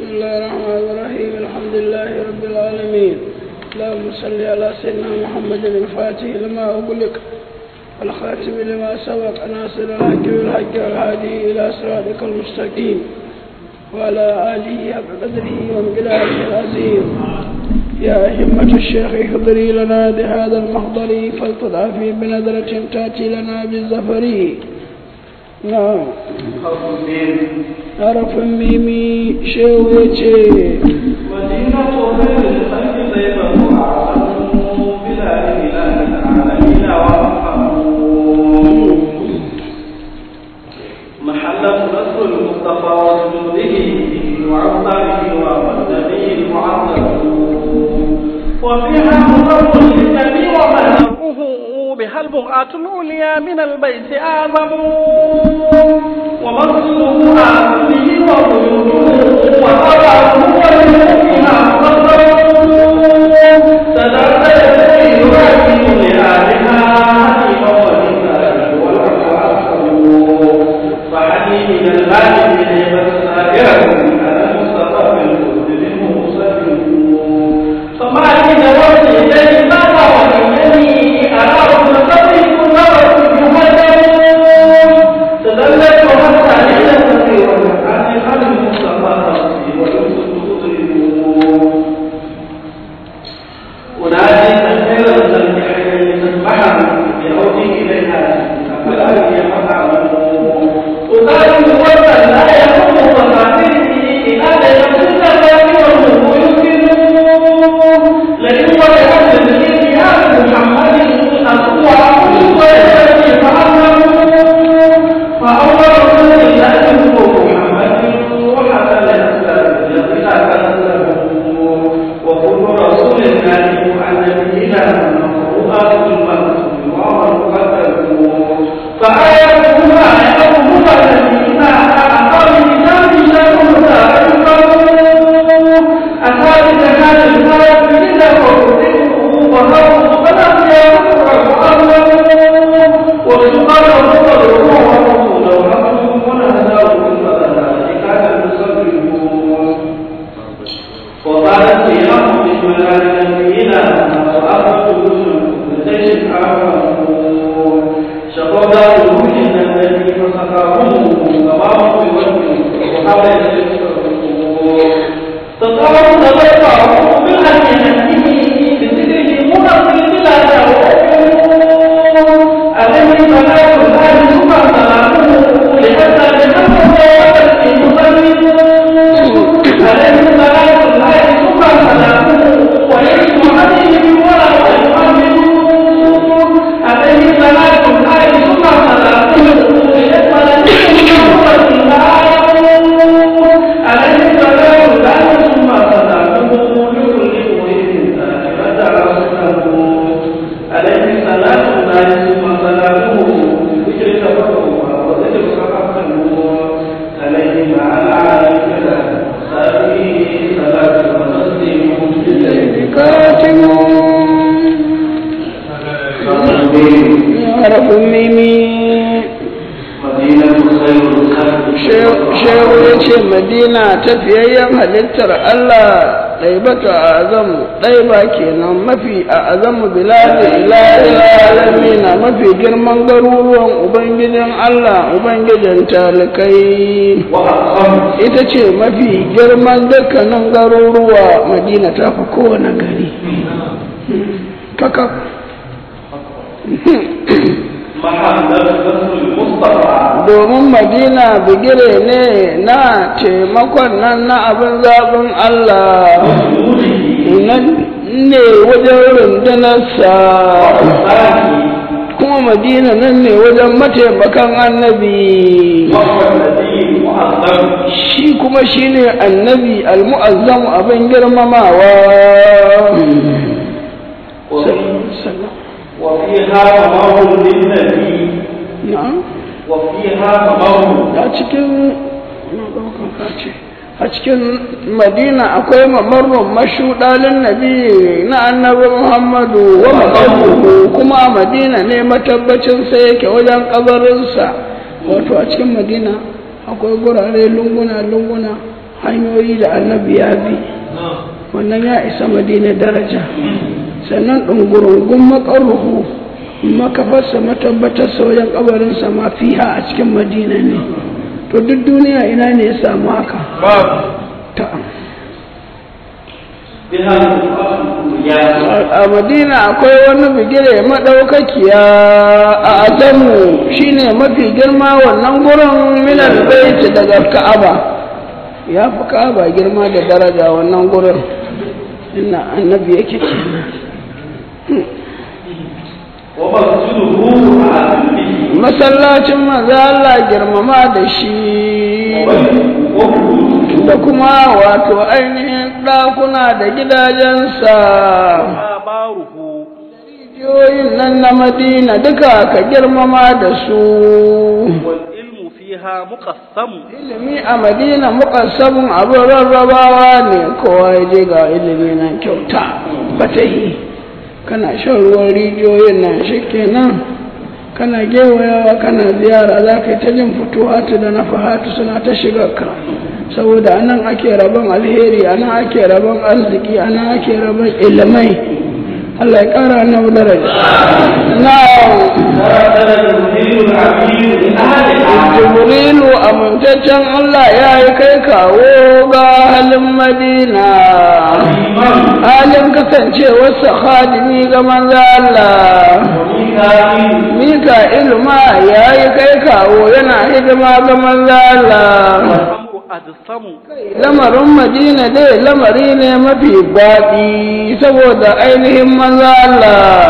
بسم الله الرحمن الرحيم الحمد لله رب العالمين اللهم صل على سيدنا محمد الفاتح لما أغلق والخاتم لما سبق ناصر الحق بالحق والهادي إلى صراطك المستقيم وعلى آله حق قدره ومقداره العظيم يا همة الشيخ احضري لنا بهذا المحضر فلتضعفي بنظرة تأتي لنا بالزفر نعم حرف ميمي شيء ويتي مدينة خير الخلق طيبة أعظم بلا إله العالمين وارحمون محل نصر المصطفى وجنوده وعطاره والنبي المعظم وفيها مصر للنبي ومهره بها البقعة العليا من البيت أعظم ومصره أعظمه وغيوره وطبعه ولمؤمنها مصر سلام يسير يؤدي لآلها فحدي من الغالب إليه سائره على المصطفى بالخلد منه مسلم فما لي نوت إليه ما وإنني أراه نصري كل وقت يهدم تدلت حتى ليلة كثيرة عن خلق المصطفى نفسي ويوسف تطيب أنادي تكبير الذنب حين تسبحه بعودي إليها فلا يفعل أقال وطن لا يكون مفاتيحي إلى يكون الثاني والنبو يمكنه لئن وجدت الدين آل محمد أقوى كل ويأتي فأمره فأول رسول الله هو محمد وحتى الإسلام الذي لا تسلمه وكل رسول كان عن نبينا مفروضات المكتوب ومقدم فآياتهما يأمرها نبينا أعطى الكتاب شر أتى بكمال المرض إذا وكتبه وهو فلم يرفع وسبحان رسوله ورسوله ونهداه بالفضل كان المسلمون وقالت سيرهم بسم الله نبينا وأخذت رسل ليس آمنون شقوا روح النبي فسقاهم سواهم بوجه وحاول تطاول تبقى بالحق نفسه بذكره منصر بلا عليه صلاة الله ثم سلامه لحتى بحمد المسلمين عليه صلاة الله ثم سلامه ويسمع عليه ولا يؤمن عليه صلاة الله ثم سلامه ليسمع عليه صلاة الله ثم سلامه لكل مريد ذاكرة رسوله عليه صلاة الله ثم سلامه ذكر تفكه وذكر تفكه عليه مع العالم سابه صلاة وتسليم بالليل كاتم حرف ميمي مدينة خير الخلق shehu ya ce madina tafiyayyen halittar allah ɗaibatu a azamu ɗaiba kenan mafi a azamu biladi ilalamina mafi girman garuruwan ubangijin allah ubangijin talikai وأقام ita ce mafi girman dukkanin garuruwa madina ta fi kowane gari kakak محمد رسول المصطفى domin madina bigire ne na taimakon nan na abin zaɓin Allah nan ne wajen rundunarsa kuma madina nan ne wajen mataimakan annabi وهو الذي معظم shi kuma shi ne annabi almu'azzam abin girmamawa وفيها ممر للنبي na'am وفيها ممر a cikin a cikin madina akwai mamarrun mashuɗalin nabi na annabi muhammadu wa makabuhu kuma a madina ne matabbacinsa yake wajen kabarinsa wato a cikin madina akwai gurare lunguna lunguna hanyoyi da annabi ya bi wannan ya isa madina daraja sannan ɗungurungun maƙaruhu makafarsa matabbatarsa wajen ƙabarinsa ma fiha a cikin madina ne to duk duniya ina ne ya samu haka ta a madina akwai wani bigire maɗaukakiya a azamu shine mafi girma wannan gurin minal baiti daga ka'aba ya fi ka'aba girma da daraja wannan gurin ina annabi yake kenan masallacin maza Allah girmama da shi da kuma wato ainihin ɗakuna da gidajensa rijiyoyin nan na madina duka ka girmama da su ilimi a madina muƙassamun abin rarrabawa ne kowa ya je ga ilimi na kyauta fatahi kana shan ruwan rijiyoyin nan shi kenan kana gewayawa kana ziyara za ka yi ta jin fituhatu da na fahatu suna ta shiga ka saboda anan ake rabon alheri anan ake rabon arziki anan ake rabon ilimai Allah ya ƙara na daraja na jibrilu amintaccen Allah ya yi kai kawo ga halin madina halin kasancewarsa khadimi ga manzo Allah mika ilma ya yi kai kawo yana hidima ga manzo Allah lamarin madina dai lamari ne mafi baɗi saboda ainihin manzo Allah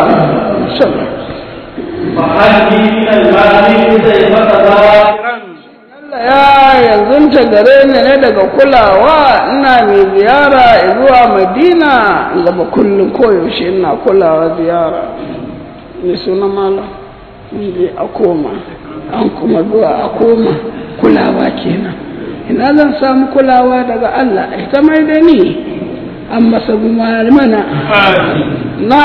ya yanzu ta gare ni ne daga kulawa ina mai ziyara zuwa madina zama kullum koyaushe ina kulawa ziyara ne suna mala je a koma an kuma zuwa a koma kulawa kenan ina zan samu kulawa daga Allah ita mai da ni an masa mana na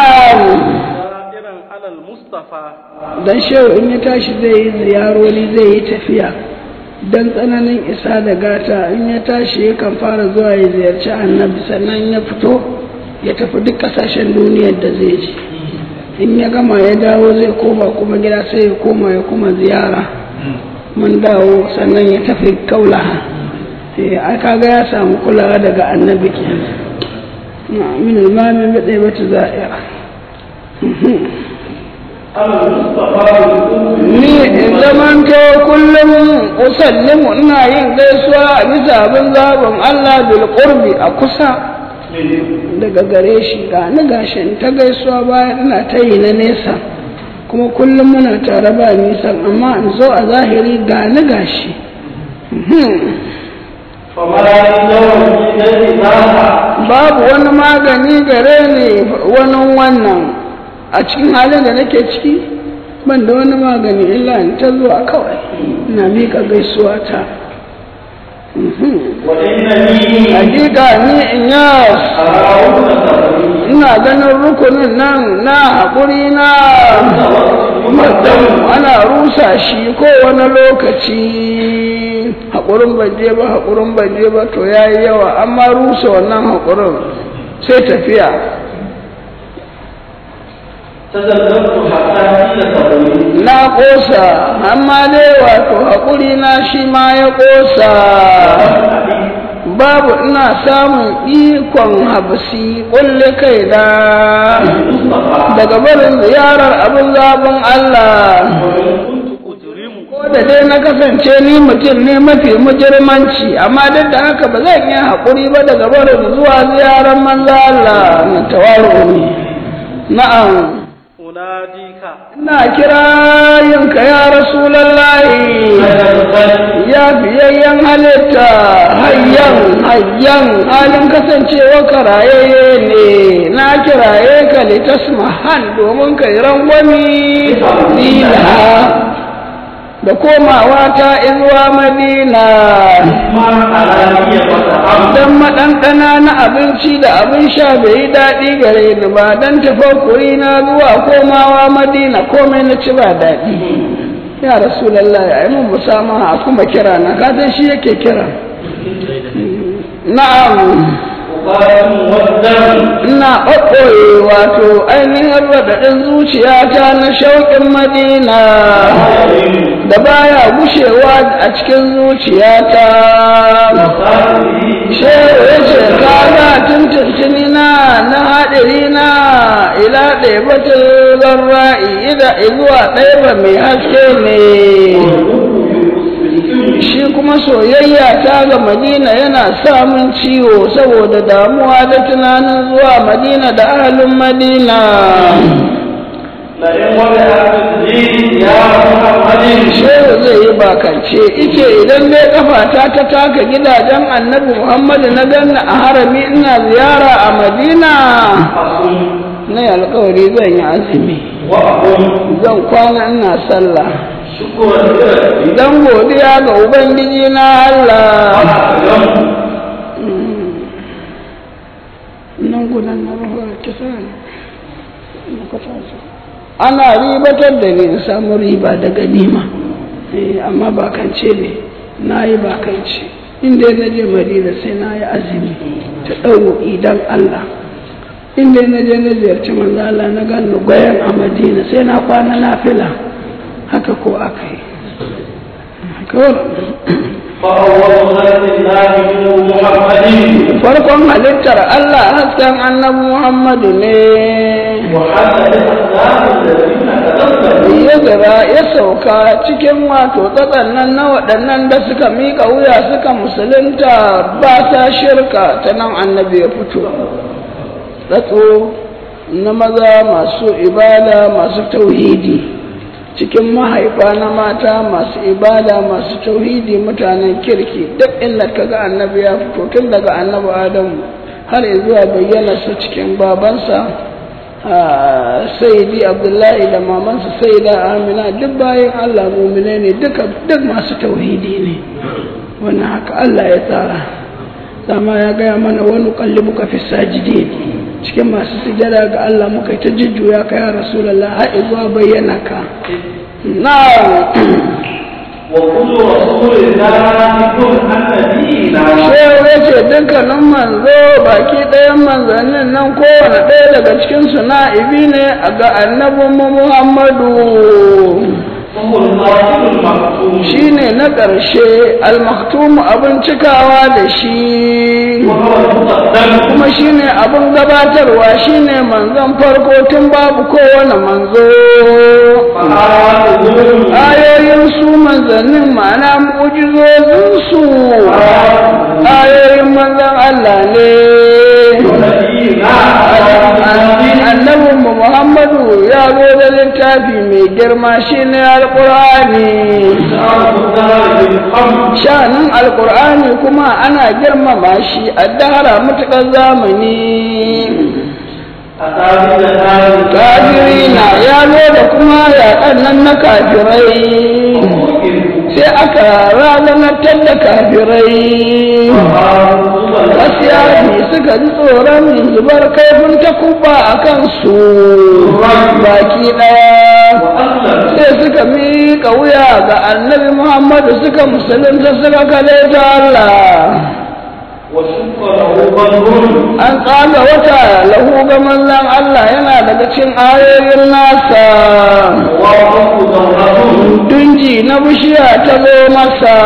dan shehu in ya tashi zai yi ziyarori zai yi tafiya don tsananin isa da gata in ya tashi yakan fara zuwa ya ziyarci annabi sannan ya fito ya tafi duk kasashen duniyar da zai je in ya gama ya dawo zai koma kuma gida sai ya koma ya kuma ziyara mun dawo sannan ya tafi kaula a kaga ya samu kulawa daga annabi ke min ilmamin baɗe bata za'ira ni in zamanto kullum usallimu ina yin gaisuwa a bisa abin zaɓin Allah bil qurbi a kusa daga gare shi ga ni gashin ta gaisuwa bayan ina ta yi na nesa kuma kullum muna tare ba nisan amma in zo a zahiri ga ni gashi babu wani magani gare ni wani wannan a cikin halin da nake ciki ban da wani magani illa in ta zuwa kawai ina miƙa gaisuwa ta hakika ni in yas ina ganin rukunin nan na haƙuri na ana rusa shi kowane lokaci haƙurin baje ba haƙurin baje ba to ya yi yawa amma rusa wannan haƙurin sai tafiya na ƙosa amma dai wato haƙuri na shi ma ya ƙosa babu ina samun ikon habsi ƙulle kai da daga barin ziyarar abin zaɓin Allah ko da dai na kasance ni mutum ne mafi mujirmanci amma duk da haka ba zan yi haƙuri ba daga barin zuwa ziyarar manzo Allah na tawaru ne na'am ina kira yinka ya rasulallahi ya biyayyen halitta hayyan hayyan halin kasancewa karayayye ne na kiraye ka litasmahan domin ka yi rangwami dina da komawa ta izuwa madina don maɗanɗana na abinci da abin sha bai yi daɗi gare ni ba don tafakuri na zuwa komawa madina komai na ci ba daɗi ya rasulallah ya yi mun musama a kuma kira na kasan shi yake kira na'am أقاتل والدم ina ɓaɓɓoye wato ainihin raɗaɗin zuciyata na shauƙin madina da baya gushewa a cikin zuciyata shehu ya ce kaga tuntuntuni na na haɗari na ila ɗaibatin zarra'i ida zuwa ɗaiba mai haske ne shi kuma soyayya ta ga madina yana samun ciwo saboda damuwa da tunanin zuwa madina da ahalin madina لئن وضعت الدين يا محمد shehu zai yi bakance ice idan dai kafata ta taka gidajen annabi muhammadu na ganna a harami ina ziyara a madina أصوم na yi alkawari zan yi azumi وأقوم zan kwana ina sallah شكرا لله idan godiya ga ubangiji na allah وأعلم nan gudan na rahar kisa ne ana ribatar da ni in samu riba da ganima Eh, amma bakance ne na yi bakance inda na je madina sai na yi azumi ta ɗau idan allah inda na je na ziyarci manzo Allah na gano gwayan a madina sai na kwana na fila haka ko aka yi kawai فأول خلق الله محمد farkon halittar Allah hasken annabi Muhammadu ne وحسن الأسلام الذين تنزلوا ya zira ya sauka cikin wato tsatsannan na waɗannan da suka miƙa wuya suka musulunta ba sa shirka ta nan annabi ya fito tsatso na maza masu ibada masu tauhidi cikin mahaifa na mata masu ibada masu tauhidi mutanen kirki duk inda ka ga annabi ya fito tun daga annabi adamu har zuwa bayyana su cikin babansa sayyidi abdullahi da mamansa sayyida amina duk bayan allah mumine ne duka duk masu tauhidi ne wannan haka allah ya tsara dama ya gaya mana wani kallibu ka fi sajidin cikin masu sujada ga allah muka ta jujjuya ka ya rasulallah har zuwa bayyana ka na وكل رسول الله كن النبينا shehu ya ce dukkanin manzo baki ɗayan manzannin nan kowane ɗaya daga cikinsu na'ibi ne a ga annabinmu muhammadu وهو القاتل المكتوم shi ne na ƙarshe almaktumu abin cikawa da shi وهو المقدم kuma shi ne abin gabatarwa shi ne manzon farko tun babu kowane manzo فآياته ayoyin su manzannin ma'ana mu'jizozinsu ayoyin manzon Allah ne annabin mu Muhammadu ya zo da littafi mai girma shine alqur'ani shanin alqur'ani kuma ana girmama shi a dahara mutukar zamani kafirina ya zo da kuma yaƙan nan na kafirai sai aka razanatar da kafirai gaskiya ne suka ji tsoron zubar kaifin takuba a kansu baki ɗaya sai suka miƙa wuya ga annabi muhammadu suka musulunta suka kale ta Allah an tsaga wata lahu ga manzan Allah yana daga cin ayoyin nasa dunji na bishiya ta zo masa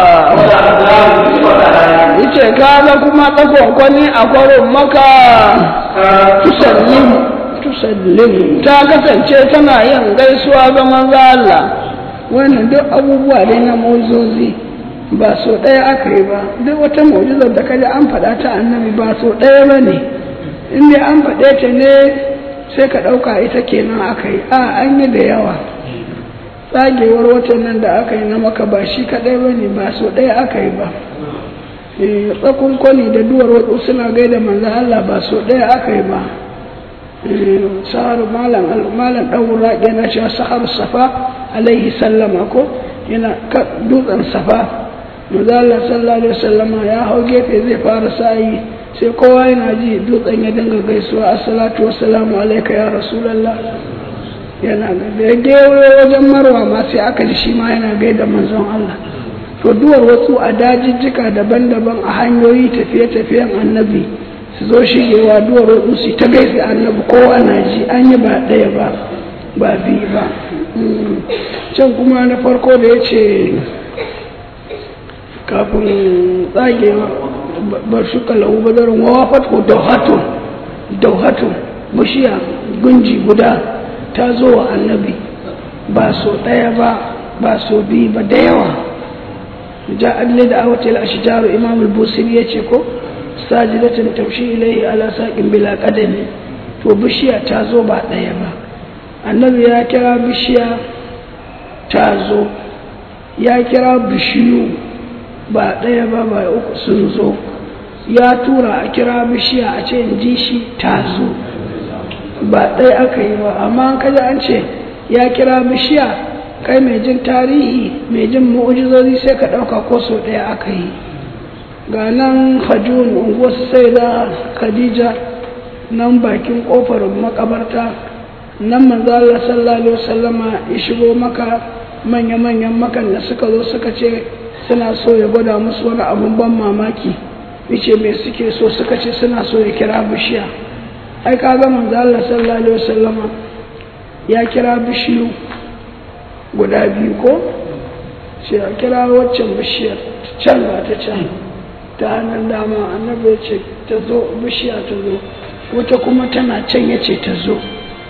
yace kaga kuma tsakonkwani a kwarin maka tusallim tusallim ta kasance tana yin gaisuwa ga manzo Allah wannan duk abubuwa dai na mozozi ba so ɗaya aka yi ba duk wata mu'jizar da kaji an faɗa ta annabi ba so ɗaya ba ne in dai an faɗe ta ne sai ka ɗauka ita kenan aka yi a an yi da yawa tsagewar watan nan da aka yi na maka ba shi kaɗai ba ne ba so ɗaya aka yi ba tsakon kwani da duwar wasu suna gaida manzan Allah ba so ɗaya aka yi ba sahar malam malam ɗaura yana cewa sahar safa alaihi sallama ko yana dutsen safa manzan Allah sallallahu alaihi sallama ya hau gefe zai fara sa'i sai kowa yana ji dutsen ya dinga gaisuwa assalatu wassalamu alaika ya rasulallah yana da ya gewaye wajen marwa ma sai aka ji shi ma yana gaida manzon Allah to duwar wasu a dajijjika daban-daban a hanyoyi tafiye-tafiyen annabi su zo shigewa duwar wasu su ta gaisa annabi kowa na ji an yi ba ɗaya ba ba biyu ba can kuma na farko da ya ce kafin tsagewa bar shi kalahu badarin wawa fatko dauhatun dauhatun bishiya gunji guda ta zo wa annabi ba so ɗaya ba ba so biyu ba da yawa ja alle da awatil ashjaru imam al-busiri yace ko sajidatin tamshi ilayhi ala saqin bila qadami to bishiya ta zo ba ɗaya ba annabi ya kira bishiya ta zo ya kira bishiyu ba ɗaya ba ba uku sun zo ya tura a kira bishiya a ce in ji shi ta zo ba ɗaya aka yi ba amma an kaji an ce ya kira bishiya kai mai jin tarihi mai jin mu'ujizozi sai ka ɗauka ko sau ɗaya aka yi ga nan hajjun unguwar sai da khadija nan bakin ƙofar makabarta nan manzo Allah sallallahu alaihi wasallama ya shigo maka manya-manyan makan da suka zo suka ce suna so ya gwada musu wani abun ban mamaki yace me suke so suka ce suna so ya kira bishiya ai kaga manzo Allah sallallahu alaihi wasallama ya kira bishiyu guda biyu ko ce a kira waccan bishiyar can ba ta can ta hannun dama annabi ya ce ta zo bishiya ta zo wata kuma tana can ya ce ta zo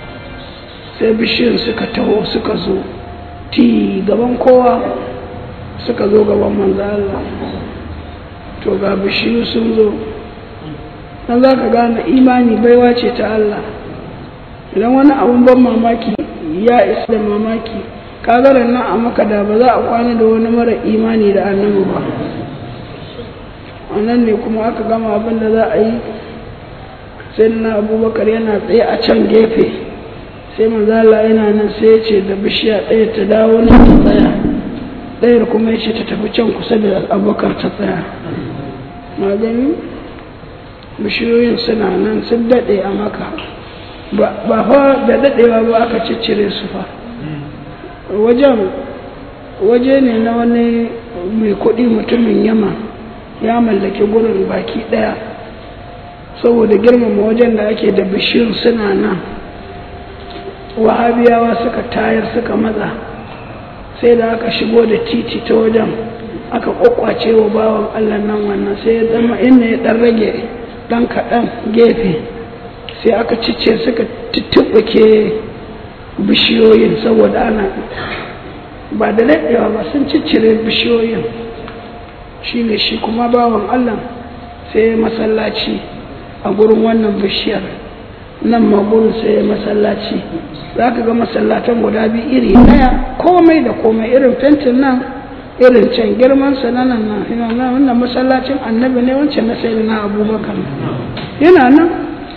sai bishiyar suka taho suka zo ti gaban kowa suka zo gaban manzo Allah to ga bishiyu sun zo dan za ka gane imani baiwa ce ta Allah idan wani abun ban mamaki ya isa da mamaki kagaran nan a maka da ba za a kwana da wani mara imani da annabi ba wannan ne kuma aka gama abin da za a yi sai na abubakar yana tsaye a can gefe sai manzala yana nan sai ya ce da bishiya ɗaya ta dawo nan ta tsaya ɗayar kuma ya ce ta tafi can kusa da abubakar ta tsaya magani bishiyoyin suna nan sun daɗe a maka ba fa da daɗewa ba aka ciccire su fa wajen waje ne na wani mai kuɗi mutumin yama ya mallaki gurin baki ɗaya saboda girmama wajen da ake da bishiyun suna nan wahabiyawa suka tayar suka matsa sai da aka shigo da titi ta wajen aka kwakwace wa bawan allah nan wannan sai ya zama inda ya ɗan rage ɗan kaɗan gefe sai aka cice suka tuttuɓuke bishiyoyin saboda ana ba da daɗewa ba sun ciccire bishiyoyin shi ne shi kuma bawan allah sai masallaci a gurin wannan bishiyar nan ma gurin sai masallaci za ka ga masallatan guda biyu iri ɗaya komai da komai irin fentin nan irin can girman sa na nan nan wannan masallacin annabi ne wancan na sai na abubakar yana nan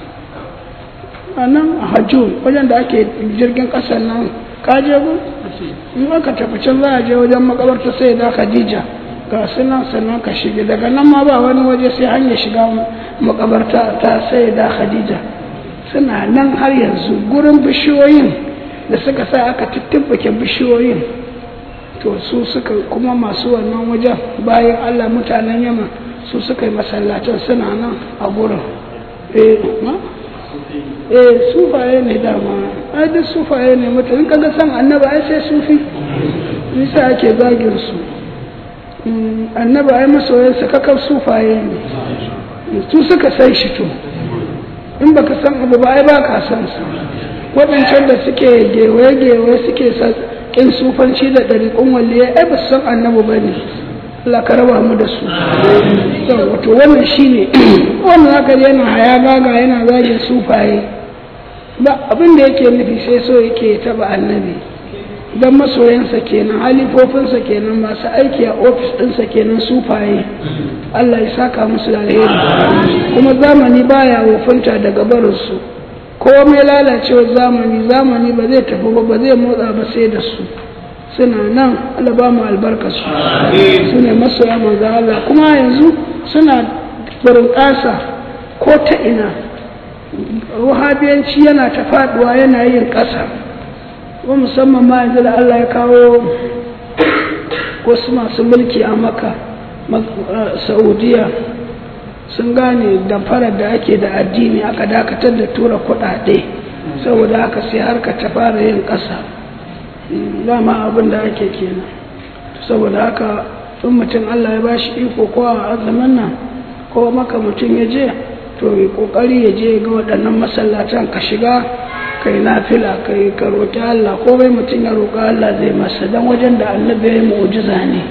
a nan a hajjun wajen da ake jirgin ƙasar nan ka je gu in aka tafi can za a je wajen makabarta sai da khadija ga sunan sannan ka shige daga nan ma ba wani waje sai hanyar shiga makabarta ta sai da khadija suna nan har yanzu gurin bishiyoyin da suka sa aka tuttubbake bishiyoyin to su suka kuma masu wannan wajen bayan allah mutanen yamma su suka yi masallacin suna nan a gurin eh ma eh sufaye ne dama ai duk sufaye ne mutane kaga san annaba ai sai sufi nisa ake zagin su annaba ai masoyansa kakar sufaye ne su suka sai shi to in baka san abu ba ai ba ka san sa waɗancan da suke gewaye-gewaye suke kin sufanci da ɗariƙun waliyai ai ba su san annabi ba ne Allah ka raba mu da su wato wannan shine wannan haka yana haya gaga yana zagin sufaye ba abin da yake nufi sai so yake taba annabi don masoyansa kenan halifofinsa kenan masu aiki a ofis ɗinsa kenan sufaye Allah ya saka musu da alheri kuma zamani baya wofinta daga barinsu komai lalacewar zamani zamani ba zai tafi ba ba zai motsa ba sai da su suna nan Allah ba mu albarka su su ne masoya manzo Allah kuma yanzu suna barin ƙasa ko ta ina wahabiyanci yana ta faduwa yana yin ƙasa ko musamman ma yanzu da Allah ya kawo wasu masu mulki a maka saudiya sun gane damfarar da ake da addini aka dakatar da tura kuɗaɗe saboda haka sai harka ta fara yin ƙasa dama abin da ake kenan saboda haka in mutum Allah ya bashi iko ko a azumin nan ko maka mutum ya je to yi kokari ya je ga waɗannan masallatan ka shiga kai nafila kai ka roƙi Allah ko bai mutum ya roƙa Allah zai masa dan wajen da annabi ya yi mu'jiza ne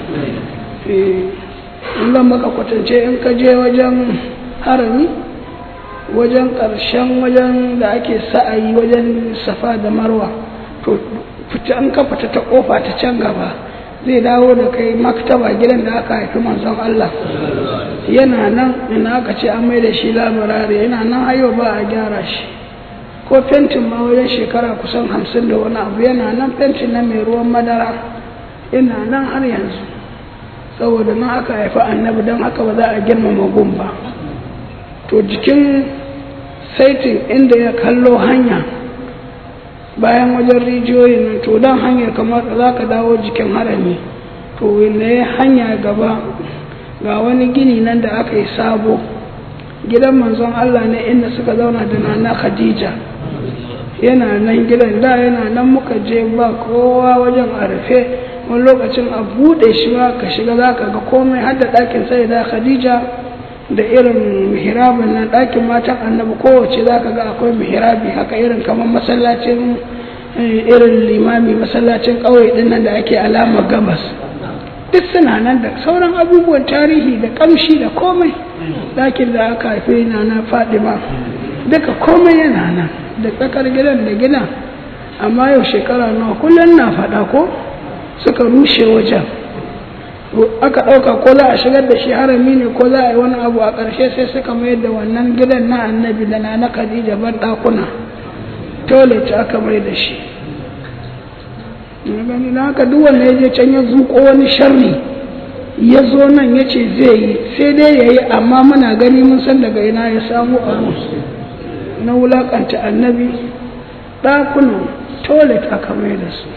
in zan maka kwatance in ka je wajen harami wajen ƙarshen wajen da ake sa'ayi wajen safa da marwa to fita an ka fita ta kofa ta can gaba zai dawo da kai maktaba gidan da aka haifi manzon Allah yana nan ina aka ce an mai da shi labarare yana nan hayo ba a gyara shi ko fentin ma wajen shekara kusan hamsin da wani abu yana nan fentin na mai ruwan madara yana nan har yanzu saboda nan aka haifi annabi don haka ba za a girmama gun ba to jikin saitin inda ya kallo hanya bayan wajen rijiyoyin nan to dan hanyar kamar za ka dawo jikin harami to ne hanya gaba ga wani gini nan da aka yi sabo gidan manzon Allah ne inda suka zauna da nana Khadija yana nan gidan da yana nan muka je ba kowa wajen a rufe wani lokacin a buɗe shi ma ka shiga za ka ga komai har da ɗakin sai da Khadija da irin mihrabin nan ɗakin matan annabi kowace za ka ga akwai mihrabi haka irin kamar masallacin irin limami masallacin ƙauye ɗin nan da ake alama gabas duk suna nan da sauran abubuwan tarihi da ƙamshi da komai ɗakin da aka haife na na fadima duka komai yana nan da tsakar gidan da gidan amma yau shekara nawa kullum na faɗa ko suka rushe wajen aka ɗauka ko za a shigar da shi harami ne ko za a yi wani abu a ƙarshe sai suka mayar da wannan gidan na annabi da na na khadija ban ɗakuna toilet aka mai da shi gani na haka duk wanda ya je can ya zuƙo wani sharri ya zo nan ya ce zai yi sai dai ya yi amma muna gani mun san daga ina ya samu abu na wulaƙanta annabi ɗakunan toilet aka mai da su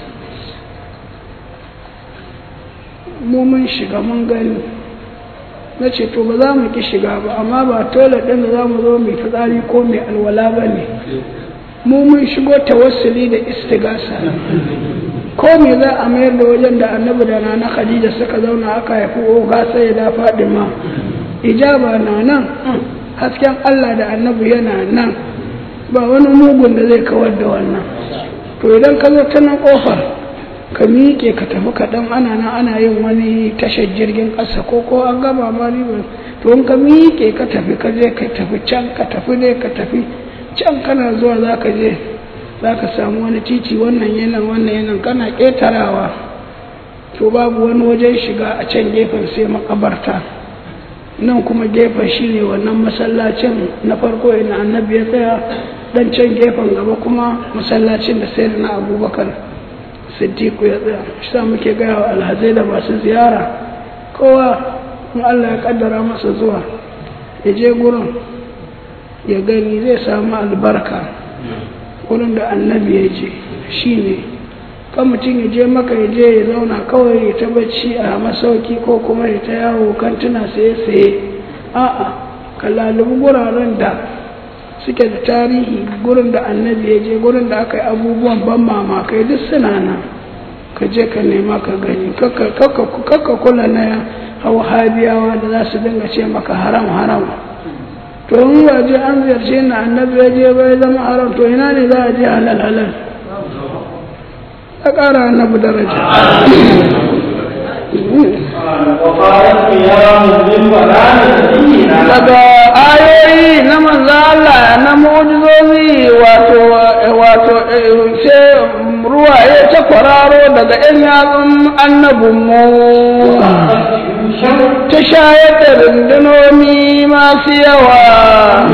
mu mun shiga mun gani na ce to ba za mu ki shiga ba amma ba toilet ɗin da za mu zo mai fitsari ko mai alwala ba ne mu mun shigo tawassuli da istigasa ko me za a mayar da wajen da annabi da nana khadija suka zauna aka haifi oga sai da fadima ijaba na nan hasken allah da annabi yana nan ba wani mugun da zai kawar da wannan to idan ka zo ta nan kofar ka miƙe ka tafi kaɗan ana nan ana yin wani tashar jirgin ƙasa ko ko an gama ma riba to in ka miƙe ka tafi ka je ka tafi can ka tafi ne ka tafi can kana zuwa za ka je za ka samu wani titi wannan yanan wannan yanan kana ƙetarawa to babu wani wajen shiga a can gefen sai makabarta nan kuma gefen shi ne wannan masallacin na farko ina annabi ya tsaya dan can gefen gaba kuma masallacin da sai na abubakar siddiqu ya tsaya shi sa muke gaya wa alhazai da masu ziyara kowa in allah ya kaddara masa zuwa ya je gurin ya gani zai samu albarka wurin da annabi ya je shi ne kan mutum ya je maka ya je ya zauna kawai ya ta bacci a masauki ko kuma ya ta yawo kantuna saye-saye a'a ka lalubi guraren da suke da tarihi gurin da annabi ya je gurin da aka yi abubuwan ban mamakai duk suna nan ka je ka nema ka gani kakka kula na habiyawa da za su dinga ce maka haram haram to in ba je an ziyarce na annabi ya je bai zama haram to ina ne za a je halal halal a ƙara annabi daraja daga ayoyi na manzo Allah na mu'jizozi wato wato sai ruwaye ta kwararo daga ƴan yatsun annabinmu ta shayar da rundunoni masu yawa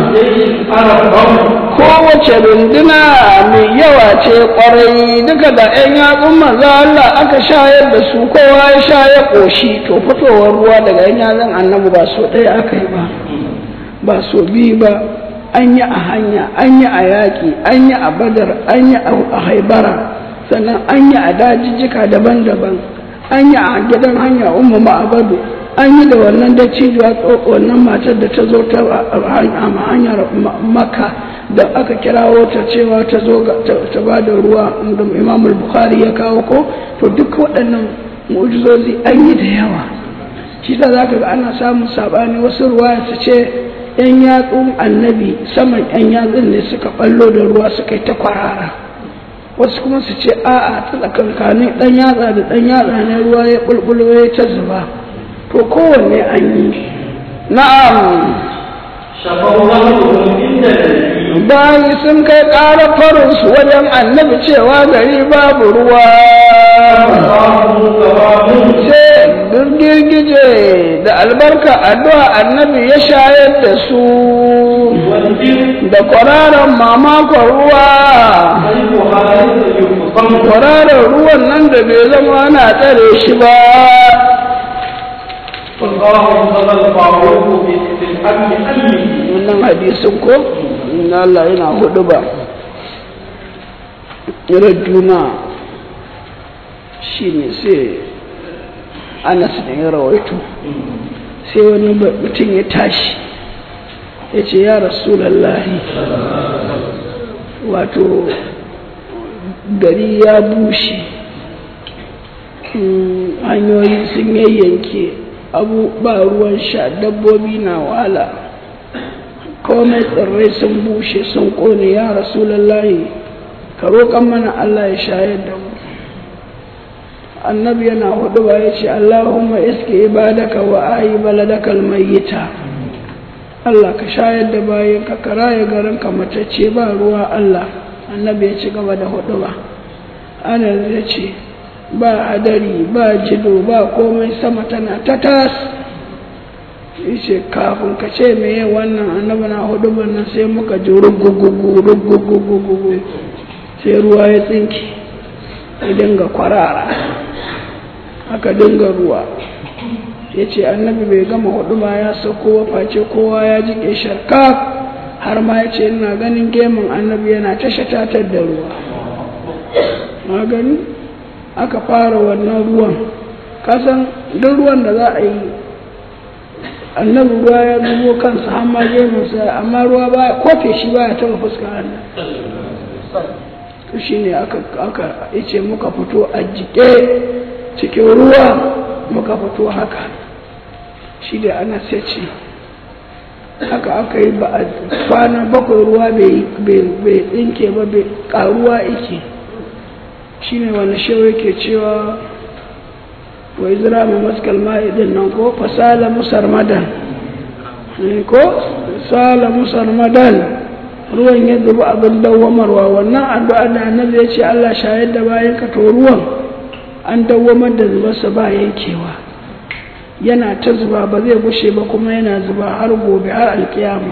kowace runduna mai yawa ce kwarai duka da 'yan yatsun maza Allah aka shayar da su kowa ya sha ya ƙoshi to fitowar ruwa daga 'yan yatsun annabi ba so ɗaya aka yi ba ba so biyu ba an yi a hanya an yi a yaƙi an yi a badar an yi a haibara sannan an yi a dajijjika daban-daban an yi a gidan hanya umma ma'abadu an yi da wannan da cijuwa wannan matar da ta zo ta hanyar makka da aka kirawo ta cewa ta zo ta ba da ruwa da imam bukhari ya kawo ko to duk waɗannan mu'jizozi an yi da yawa shi ta za ka ga ana samun saɓani wasu ruwa su ce yan yatsun annabi saman yan yatsun ne suka ɓallo da ruwa suka yi ta kwarara wasu kuma su ce a'a ta tsakankanin ɗan yatsa da ɗan yatsa ne ruwa ya ɓulɓulo ya ta zuba to kowanne an yi na'am bayi sun kai ƙara farinsu wajen annabi cewa gari babu ruwa sai girgije da albarka addu'a annabi ya shayar da su da kwararan mamakon ruwa kwararan ruwan nan da bai zama ana tsare shi ba wannan hadisin ko na Allah yana hudu ba irin juna shi ne sai anas da ya rawaito sai wani mutum ya tashi ya ce ya rasulallahi wato gari ya bushe hanyoyi sun yayyanke abu ba ruwan sha dabbobi na wahala komai tsirrai sun bushe sun kone ya rasulallahi ka roƙon mana Allah ya shayar da mu annabi yana hudu ba ya ce Allahumma iske ibadaka wa ayi baladaka almayyita Allah ka shayar da bayan ka karaye garin ka matacce ba ruwa Allah annabi ya ci gaba da hudu ba ana ya ce ba hadari ba jido ba komai sama tana ta tas yace kafin ka ce meye wannan annabi na hudu nan sai muka ji rugugugu rugugugugu sai ruwa ya tsinki ya dinga kwarara aka dinga ruwa ya ce annabi bai gama hudu ba ya sauko face kowa ya ji sharka har ma ya ce ina ganin gemun annabi yana ta shatatar da ruwa na gani aka fara wannan ruwan kasan duk ruwan da za a yi annabi ruwa ya zubo kansa har ma gemunsa amma ruwa ba kofe shi ba ya taba fuskar annabi shi ne aka ice muka fito a jike cikin ruwa muka fito haka shi da ana ce haka aka yi ba a kwana bakwai ruwa bai tsinke ba bai karuwa ike shi ne wani shewa yake cewa wai zira mai maskal ma'idin nan ko fasala musar madan ko sala musar madan ruwan ya zuba abin dawwamarwa wannan addu'a da annabi ya ce Allah shayar da bayan ka to ruwan an dawwamar da zubarsa ba yankewa yana ta zuba ba zai gushe ba kuma yana zuba har gobe har alkiyama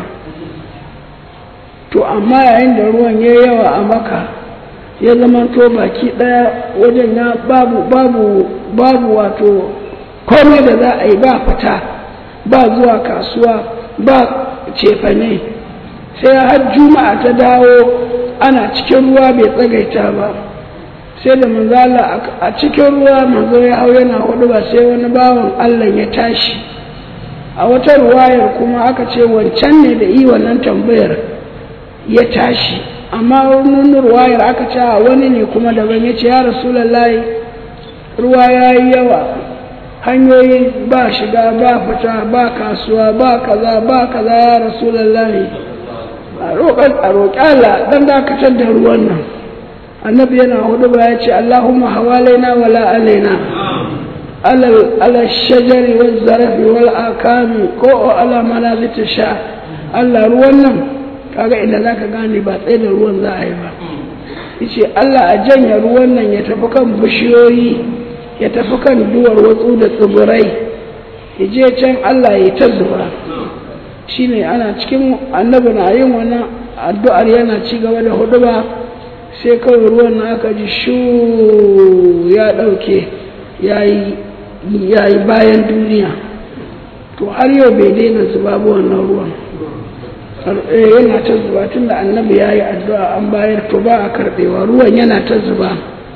to amma yayin da ruwan ya yawa a maka ya zama to baki daya wajen ya babu babu babu wato komai da za a yi ba fita ba zuwa kasuwa ba cefane sai har juma'a ta dawo ana cikin ruwa bai tsagaita ba sai da manzala a cikin ruwa manzo ya hau yana hudu ba sai wani bawan allah ya tashi a wata ruwayar kuma aka ce wancan ne da yi wannan tambayar ya tashi amma wani ruwayar aka ce wani ne kuma daban ya ce ya rasulallahi ruwa ya yi yawa hanyoyi ba shiga ba fita ba kasuwa ba kaza ba kaza ya rasulallahi a roƙi Allah dan dakatar da ruwan nan annabi yana hudu ba ya ce Allahumma hawalaina wala alaina ala shajari wal zarafi wal akami ko ala manazita sha Allah ruwan nan kaga idan zaka gane ba tsaye da ruwan za a yi ba yace Allah a janya ruwan nan ya tafi kan bishiyoyi ya tafi kan duwar watsu da tsibirai ya je can Allah ya ta zuba shine ana cikin annabi na yin wannan addu'ar yana ci gaba da huduba sai kawai ruwan na aka ji shu ya ɗauke ya yi bayan duniya to har yau bai daina zuba ba wannan ruwan yana ta zuba tun da annabi ya yi addu'a an bayar to ba a karɓewa ruwan yana ta zuba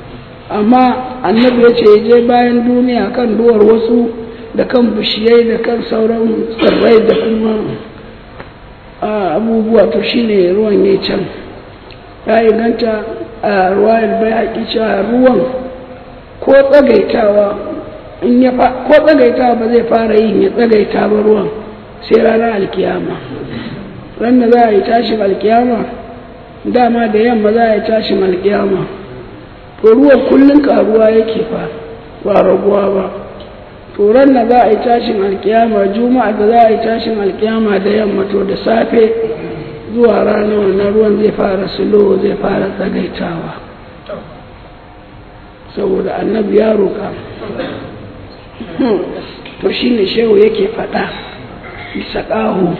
amma annabi ya ce je bayan duniya kan duwar wasu da kan bishiyai da kan sauran tsirrai da kuma abubuwa to shine ruwan ya can ya inganta a ruwayar bai haƙi cewa ruwan ko tsagaitawa in ya ko tsagaitawa ba zai fara yin ya tsagaita ba ruwan sai ranar alkiyama ran da za a yi tashin alkiyama dama da yamma za a yi tashin alkiyama to ruwan kullum karuwa yake fa ba raguwa ba to ran da za a yi tashin alkiyama juma'a da za a yi tashin alkiyama da yamma to da safe zuwa rana wannan ruwan zai fara sulo zai fara tsagaitawa saboda annabi ya roƙa to shine shehu yake faɗa bisa ƙahu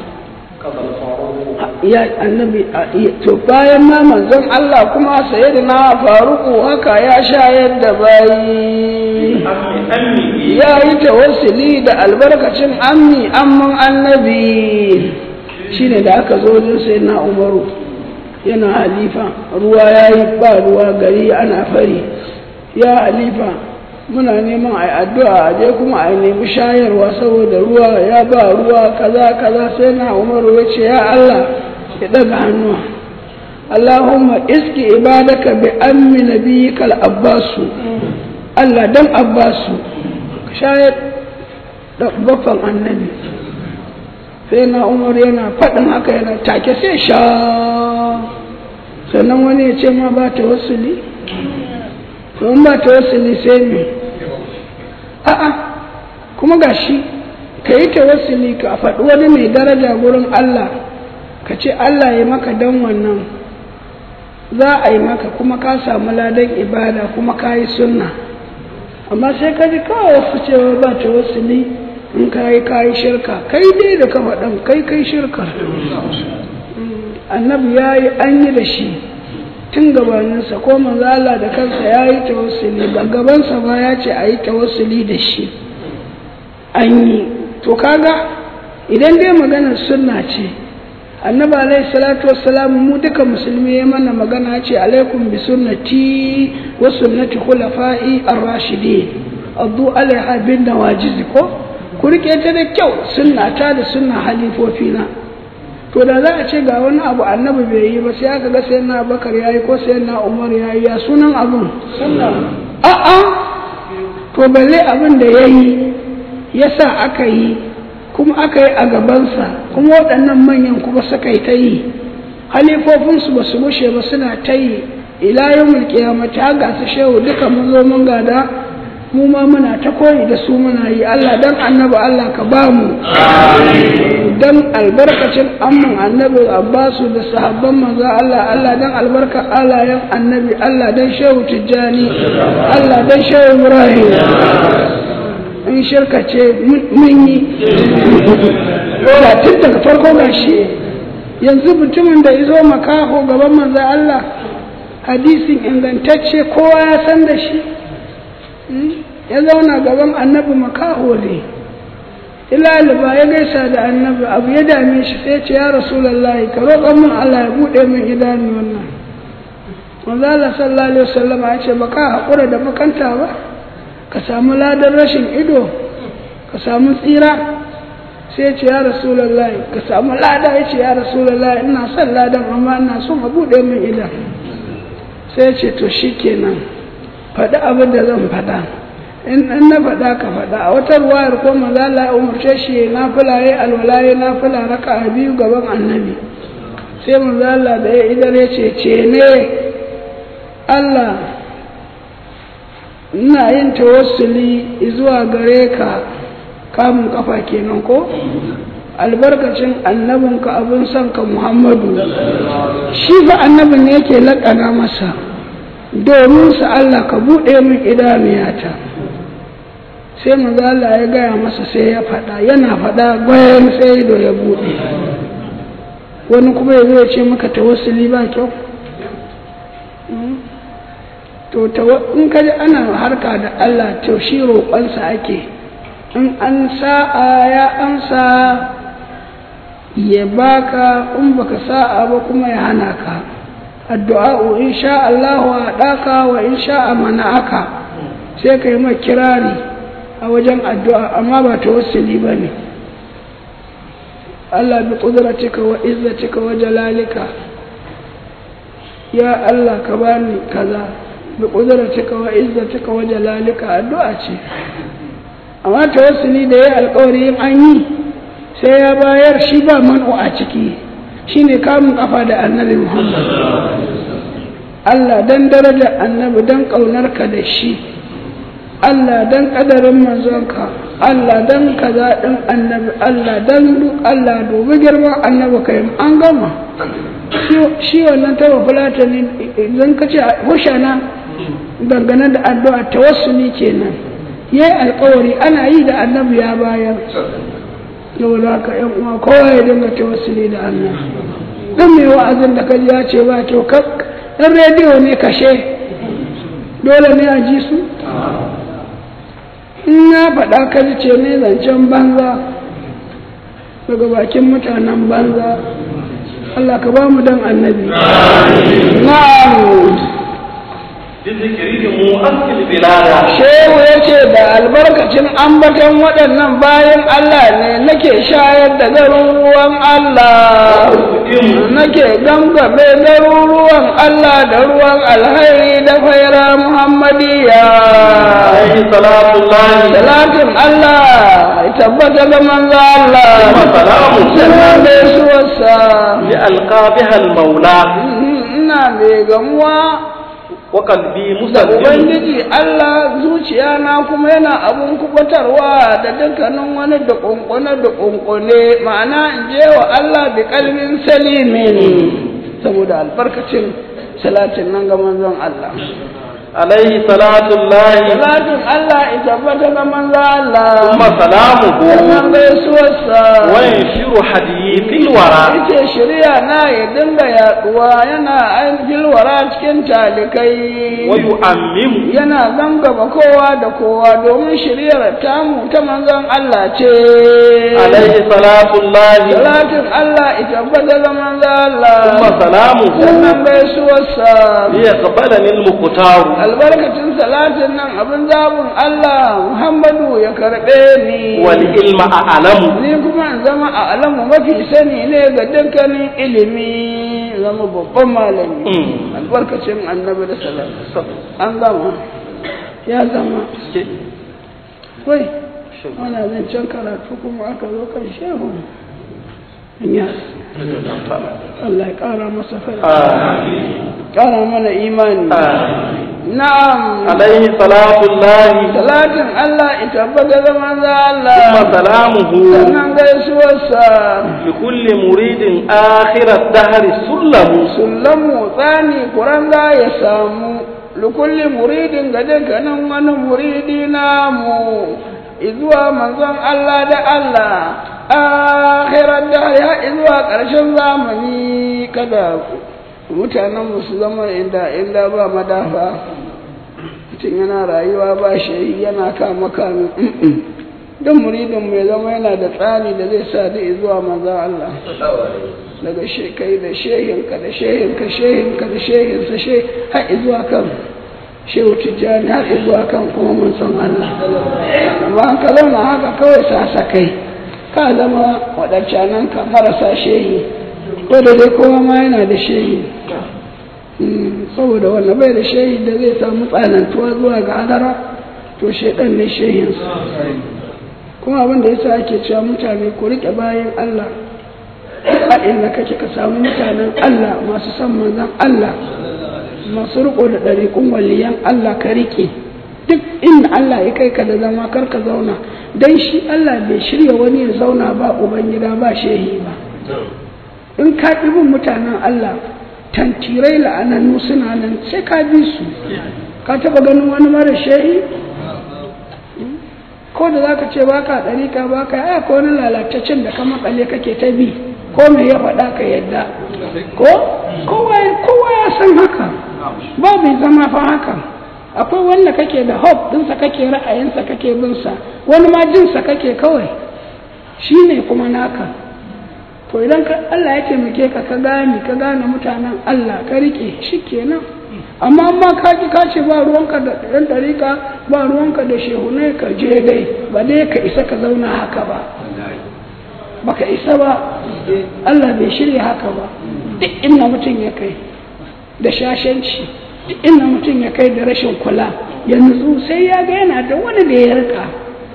ya annabi to bayan ma manzon Allah kuma sayyidina faruku haka ya shayar da bayi ya yi tawassuli da albarkacin ammi amman annabi shine da aka zo wajen sayyidina umaru yana halifa ruwa ya yi ba ruwa gari ana fari ya halifa muna neman a addu'a je kuma a nemi shayarwa saboda ruwa ya ba ruwa kaza kaza sai na umaru ya ce ya Allah ya daga hannuwa Allahumma iski ibadaka bi ammi nabiyika al-abbasu Allah dan abbasu ka shayar da baffan annabi sai na umar yana faɗin haka yana take sai sha sannan wani ya ce ma ba ta wasuli to in ba ta wasuli sai me a'a kuma gashi ka yi tawassuli ka faɗi wani mai daraja gurin Allah ka ce Allah ya maka dan wannan za a yi maka kuma ka samu ladan ibada kuma ka yi sunna amma sai ka ji kawai wasu cewa ba tawassuli in ka yi ka yi shirka kai dai da ka faɗan kai kai shirka annabi ya yi an yi da shi tun gabaninsa ko manzo Allah da kansa ya yi tawassuli ba gabansa ba ya ce a yi tawassuli da shi an yi to kaga idan dai maganar sunna ce annabi alaihi salatu wassalam mu duka musulmi ya mana magana ce alaikum bi sunnati wa sunnati khulafa'i ar-rashidin addu alaiha bin nawajiz ko ku rike ta da kyau sunna ta da sunna halifofina to da za a ce ga wani abu annabi bai yi ba sai aka ga sai na bakar yayi ko sai na umar yayi ya sunan abun a'a to balle abin da yayi yasa aka yi kuma aka yi a gabansa kuma waɗannan manyan kuma suka yi ta yi halifofinsu ba su mushe ba suna ta yi ila yawmul qiyamati har ga su shehu duka mun zo mun gada mu ma muna ta koyi da su muna yi Allah dan annabi Allah ka ba mu dan albarkacin amman annabi Abbasu da sahabban manzo Allah Allah dan albarka alayen annabi Allah dan shehu Tijjani Allah dan shehu Ibrahim in shirka ce mun yi da tun daga farko gashi yanzu mutumin da izo makaho gaban manzo Allah hadisin ingantacce kowa ya san da shi ya zauna gaban annabi makaho ne ilaliba ya gaisa da annabi abu ya dame shi sai ce ya rasulallahi ka roƙon min Allah ya buɗe min idanu wannan manzo Allah sallallahu alaihi wasallam ya ce baka haƙura da makanta ba ka samu ladan rashin ido ka samu tsira sai ce ya rasulallahi ka samu lada ya ce ya rasulallahi ina son ladan amma ina son a buɗe min idan sai ce to shikenan faɗi abin da zan faɗa in na faɗa ka faɗa a wata ruwayar ko maza Allah ya umarce shi na fula ya alwala ya na fula raka a biyu gaban annabi sai maza Allah da ya idar ya ce ce ne Allah ina yin tawassuli zuwa gare ka kamun kafa kenan ko albarkacin annabinka abin son ka Muhammadu shi fa annabin ne yake laƙana masa domin sa Allah ka buɗe min idaniyata sai manzo Allah ya gaya masa sai ya faɗa yana faɗa bayan sai ido ya buɗe wani kuma ya zo ya ce maka tawassuli ba kyau to in ka ji ana harka da Allah to shi roƙonsa ake in an sa'a ya amsa ya baka in baka sa'a ba kuma ya hana ka addu'a in sha Allah wa daka wa in sha mana'aka sai kai ma kirari a wajen addu'a amma ba tawassuli bane Allah bi qudratika wa izzatika wa jalalika ya Allah ka bani kaza bi qudratika wa izzatika wa jalalika addu'a ce amma tawassuli da yayi alƙawari in an yi sai ya bayar shi ba man'u a ciki shine kamun kafa da annabi Muhammad Allah dan daraja annabi dan ƙaunarka da shi Allah dan ƙadarin manzonka Allah dan kaza ɗin annabi Allah dan duk Allah dubi girman annabi kai an gama shi wannan taba fulata ne idan ka ce hushana dangane da addu'a tawassuli kenan yayi alƙawari ana yi da annabi ya bayar yau da haka yan uwa kowa ya dinga tawassuli da Allah dan mai wa'azin da kaji ya ce ba kyau ɗan rediyo ne kashe dole ne a ji su in ya faɗa ka ji ce ne zancen banza daga bakin mutanen banza Allah ka ba mu dan annabi na'am shehu ya ce da albarkacin ambaton waɗannan bayan Allah ne nake shayar da garuruwan Allah nake gangabe garuruwan Allah da ruwan alhairi da faira Muhammadiyya salatun Allah tabbata ga manzo Allah sannan gaisuwarsa li alqabiha almaula ina mai gamuwa wa qalbi da musallim Ubangiji Allah zuciya na kuma yana abun kubatarwa da dukkanin wani da kunkune da kunkune ma'ana in je wa Allah bi kalbin salimin saboda albarkacin salatin nan ga manzon Allah alaihi salatullahi salatin Allah in tabbata ga manzon Allah thumma salamuhu sannan gaisuwarsa wa yanshiru hadithil wara yace shari'a na ya dinga yaduwa yana an filwara cikin talikai wa yu'ammimu yana gangama kowa da kowa domin shiriyar tamu ta manzon Allah ce alaihi salatullahi salatin Allah ita bada ga manzon Allah thumma salamuhu sannan gaisuwarsa liyaqbalani almuqtaru albarkacin salatin nan abin zabun Allah Muhammadu ya karɓe ni wal ilma a'lamu ni kuma in zama a alamu mafi sani ne ga dukkanin ilimi zama babban malami Mm. albarkacin annabi da salatu an gama ya zama wai ana zancen karatu kuma aka zo kan shehu ya Allah ya ƙara masa fara ƙara mana imani na'am alaihi salatullahi salatin Allah ita baga zaman za thumma Allah salamuhu sannan gaisuwarsa لكل مريد آخر الدهر سلم sullamu tsani kuranga ya samu likulli muridin ga dukkanin wani muridi namu izuwa manzon Allah da Allah akhirar da ya izuwa ƙarshen zamani kada mutanen su zama inda inda ba madafa mutum yana rayuwa ba shi yana kama kame don muridin mai zama yana da tsani da zai sa da zuwa manzon Allah daga shekai da shehinka da shehinka shehinka da shehinsa she har zuwa kan shehu tijjani har zuwa kan kuma mun san Allah amma an ka zauna haka kawai sasa kai ka zama waɗancanan ka marasa shehi ko da dai kowa ma yana da shehi Mm, saboda wanda bai da shehi da zai samu tsanantuwa zuwa ga hadara to shaidan ne shehinsa kuma abin da yasa ake cewa mutane ku riƙe bayan Allah a inda kake ka samu mutanen Allah masu son manzon Allah masu riko da ɗariƙun waliyan Allah ka riƙe duk inda Allah ya kai ka da zama kar ka zauna dan shi Allah bai shirya wani ya zauna ba ubangida ba shehi ba in ka ƙi bin mutanen Allah tantirai la'anannu suna nan sai ka bi su ka taɓa ganin wani mara shehi ko da zaka ce baka ɗarika baka ai ko wani lalataccen da ka makale kake ta bi ko me ya faɗa ka yadda ko kowa kowa ya san haka ba bai zama fa haka akwai wanda kake da hope ɗinsa kake ra'ayinsa kake bin sa wani ma jinsa kake kawai shine kuma naka to idan ka Allah ya taimake ka ka gane ka gane mutanen Allah ka rike shi kenan amma amma ka ji ka ce ba ruwanka da ɗan ɗarika ba ruwanka da shehunai ka je dai ba dai ka isa ka zauna haka ba baka isa ba Allah bai shirya haka ba duk inda mutum ya kai da shashanci duk inda mutum ya kai da rashin kula ya nutsu sai ya ga yana da wani da ya rika